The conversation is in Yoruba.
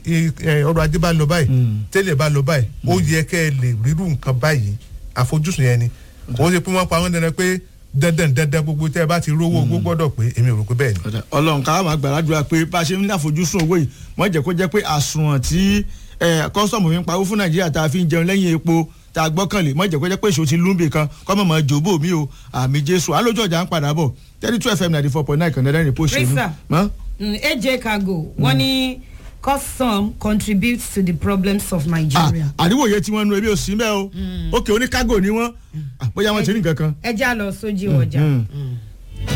i- ẹ, ọrọ̀ ajé bá lọ báyìí tẹ́lẹ̀ bá lọ báyìí ó yẹ kẹ́ ẹ lè rírú nǹkan báyìí àfojúsùn yẹn ni kò ṣe pé wọ́n pa wọ́n dandan pé dandan dandan gbogbo tẹ́ ẹ bá ti rówó owó gbọ́dọ̀ pé èmi ò rò pé bẹ́ẹ̀ ni. Ọ̀dà, ọlọ́run ká máa gbàdúrà pé bá a ṣe ń ní àfojúsùn owó yìí wọ́n jẹ́ kó jẹ́ pé àsùnwọ̀n tí kọ́sọ̀mù fi ń pawó fún nàìjíríà tá a fi ń jẹun lẹ́yìn epo tá a gbọ́kànlé wọ́n jẹ́ kó jẹ́ pé èso ti lúmbì kan kọ́mọ̀ mọ́ jòbó mi o àmì jésù alójú ọjà ń padà bọ̀ thirty two fm ninety four point nine kan náírà ní pósí inú. Risa. Mm, AJ Cargo wọ́n ní cause some contributes to the problems of Nigeria. àdìwòye tí wọ́n nu ebi òsì mẹ́ o òkè oníkágò ni wọ́n Ah, bóyá wọ́n ti rí nǹkan kan. ẹ já lọ sójú ọjà. Mm.